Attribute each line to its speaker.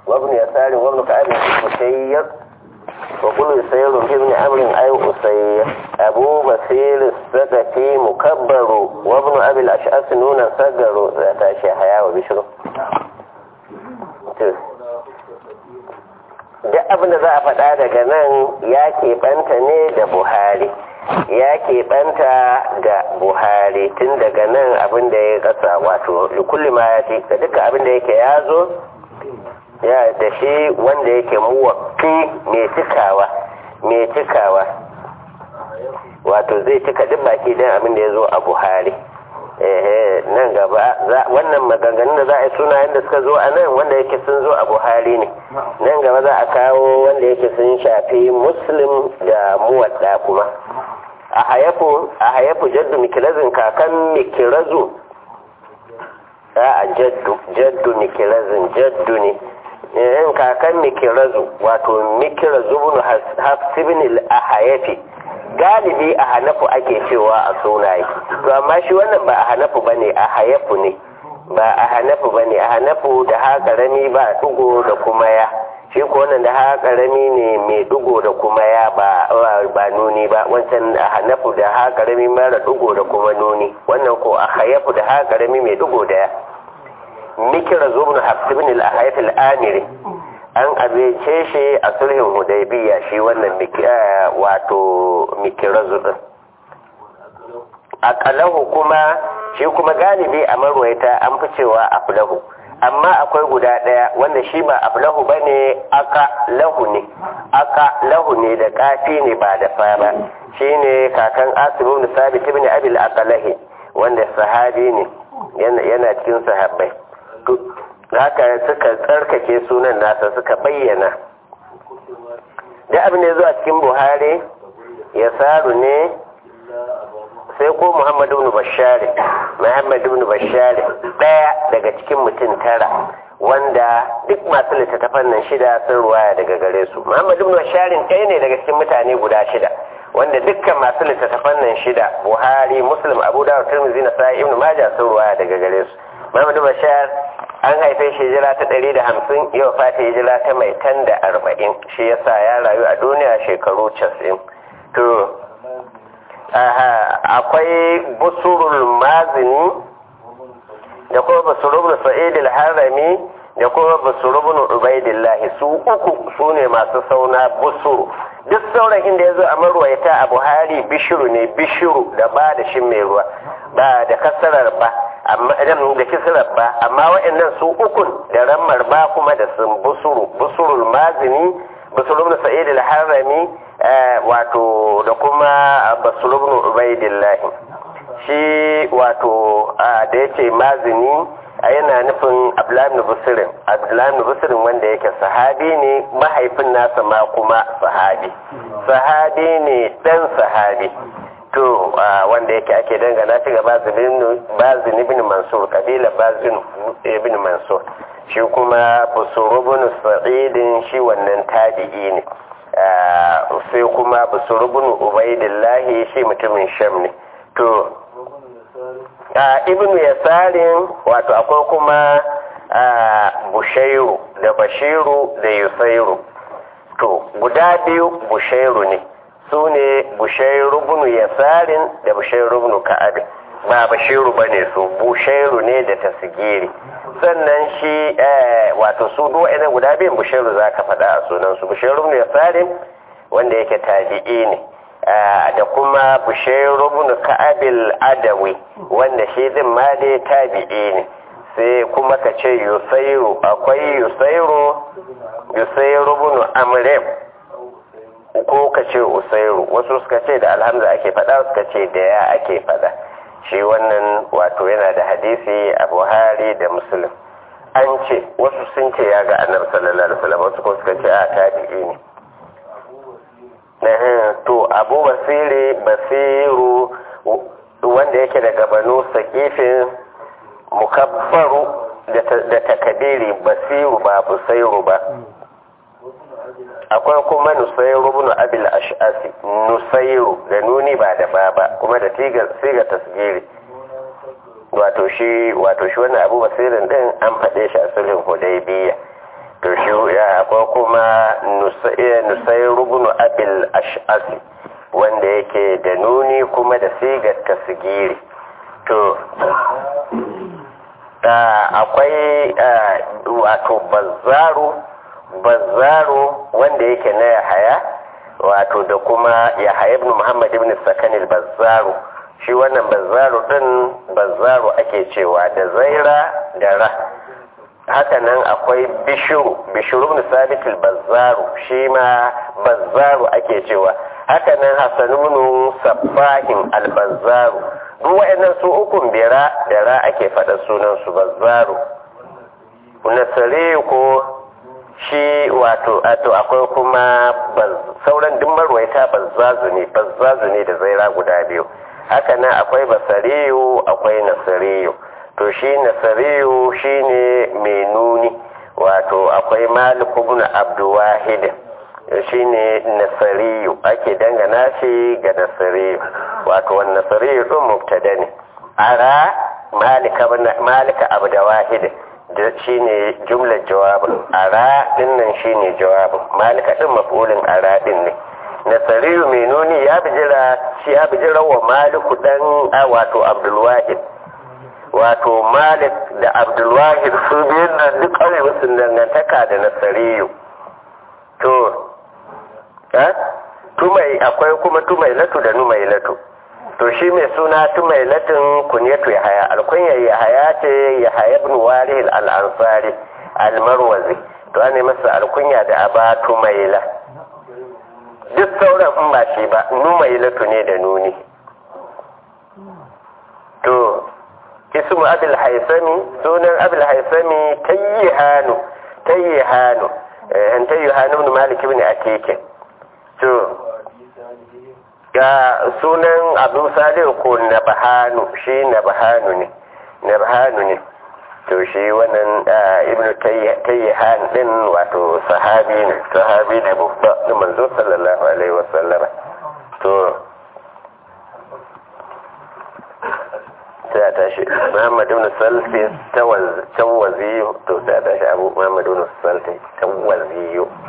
Speaker 1: وابن يسار وابن كعب مسير وكل سير ابن عمرو أي أسير أبو بصير السكتي مكبر وابن أبي الأشعث نونا سجر ذات شيحيا وبشر duk abin da za a faɗa daga nan ya keɓanta ne da buhari ya keɓanta da buhari tun daga nan abin da ya ƙasa wato likulli ma ya ce da duka abin da yake ya zo ya da shi wanda yake muwaffi mai cikawa mai cikawa wato zai cika duk baki don abin da ya zo a buhari ehe nan gaba wannan maganganun da za a yi sunayen da suka zo a nan wanda yake sun zo a buhari ne nan gaba za a kawo wanda yake sun shafi muslim da muwadda kuma a hayafu a hayafu jaddu mikilazin kakan mikilazu a jaddu jaddu mikirazin jaddu ne in kakan mikilazu wato mikilazu bin hafsibin al-ahayafi galibi a hanafu ake cewa a sunaye to amma shi wannan ba a hanafu ba ne a hayafu ne ba a hanafu ba ne a hanafu da ha karami ba dugo da kuma ya shi ko wannan da ha karami ne mai dugo da kuma ya ba ba nuni ba wancan a hanafu da ha karami mara dugo da kuma nuni wannan ko a hayafu da ha karami mai dugo da ya mikira zubnu hafsibin al-ahayat al-amiri an abince shi a sulhin hudaybiya shi wannan wato mikirazu din akalahu kuma shi kuma galibi a marwaita an fi cewa aflahu amma akwai guda daya wanda shi ba aflahu bane aka lahu ne aka lahu ne da kafi ne ba da fa ba shine kakan asibu ibn sabit ibn abil aqalahi wanda sahabi ne yana cikin sahabbai haka suka tsarkake sunan nasa suka bayyana da abin da ya zo a cikin buhari ya saru ne sai ko muhammadu ibn bashari muhammadu ibn bashari daya daga cikin mutum tara wanda duk masu littattafan nan shida sun ruwaya daga gare su muhammadu ibn bashari ɗaya ne daga cikin mutane guda shida wanda dukkan masu littattafan nan shida buhari muslim abu dawud tirmidhi na sa'i ibn majah sun ruwaya daga gare su muhammadu bashar an haife shi hijira ta ɗari da hamsin yau fata hijira ta mai tan da arba'in shi yasa ya rayu a duniya shekaru casin to akwai busurul mazini da kuma busurul sa'idul harami da kuma busurul ubaidillahi su uku su ne masu sauna busuru duk sauran inda ya zo a marwaita a buhari bishiru ne bishiru da ba da shi mai ruwa ba da kasarar ba amma idan da kisrar ba amma waɗannan su ukun da rammar ba kuma da sun busuru busurul mazini busurul sa'id al-harami wato da kuma busurul ubaidillah shi wato da yace mazini a yana nufin abdullahi busirin abdullahi busirin wanda yake sahabi ne mahaifin nasa ma kuma sahabi sahabi ne dan sahabi to wanda yake ake dangana shi ga bazin ibn mansur kabila bazin ibn mansur shi kuma busuru ibn sa'idin shi wannan tabi'i ne sai kuma busuru ibn ubaidillahi shi mutumin sham ne to ibn yasarin wato akwai kuma bushairu da bashiru da yusairu to guda biyu bushairu ne su ne bushairu bunu yasarin da bushairu bunu ka'abin ba bashiru ba ne su bushairu ne da tasgiri sannan shi wato su duwa guda biyun bushairu za ka faɗa a sunansu bushairu bunu yasarin wanda yake tabi'i ne da kuma bushairu bunu ka'abil adawi wanda shi din ma dai tabi'i ne sai kuma ka ce yusairu akwai yusairu yusairu bunu amrem ko ka ce usairu wasu suka ce da alhamza ake fada suka ce da ya ake fada shi wannan wato yana da hadisi a buhari da muslim an ce wasu sun ce ya ga annabi sallallahu alaihi wasallam wasu ko suka ce a tabi'i ne to abu basiri basiru wanda yake daga banu sakifin mukabbaru da takabiri basiru ba busairu ba akwai kuma nusairu bin abil ash'asi nusairu da nuni ba da ba ba kuma da siga tasgiri wato shi wato shi wannan abu basirin din an faɗe shi a sulhin hudaybiya to shi akwai kuma nusai rubunu abil ash'asi wanda yake da nuni kuma da sigar tasgiri to akwai wato bazzaru bazzaru wanda yake na yahaya wato da kuma yahaya ibn muhammad ibn sakanil bazzaru shi wannan bazzaru din bazzaru ake cewa da zaira da ra haka nan akwai bishiru bishiru ibn sabitul bazzaru shi ma bazzaru ake cewa haka nan hasan ibn sabbahin al-bazzaru duk wa'annan su ukun bera da ra ake faɗa sunan su bazzaru nasare ko shi wato ato akwai kuma sauran duk marwaita bazzazu ne bazzazu ne da zaira guda biyu haka nan akwai basariyu akwai nasariyu to shi nasariyu shine mai nuni wato akwai malik ibn abdulwahid shine nasariyu ake dangana shi ga nasariyu wato wannan nasariyu din mubtada ne ara malika malika abdulwahid da shine jumlar jawabin ara din nan shine jawabin malika din maf'ulin ara din ne nasariyu mai nuni ya bijira shi ya bijira wa maliku dan wato abdulwahid wato malik da abdulwahid su biyun nan duk ƙauye musu dangantaka da nasariyu to ha tumai akwai kuma tumai latu da numai latu to shi mai suna tumai latin kunyatu ya haya alkunya ya haya ce ya haya ibn warih al-ansari al-marwazi to an masa alkunya da aba tumaila duk sauran in ba shi ba numai latu ne da nuni to ismu abul haisami sunan abul haisami tayyihanu tayyihanu eh tayyihanu ibn malik ibn akeke to ga sunan abu salihu ko nabahanu shi nabahanu ne nabahanu ne to shi wannan ibnu tayyihan din wato sahabi ne sahabi ne babba na manzo sallallahu alaihi wasallam to sai a tashi muhammadu ibn salfi tawazi to sai a tashi abu muhammadu ibn salfi tawazi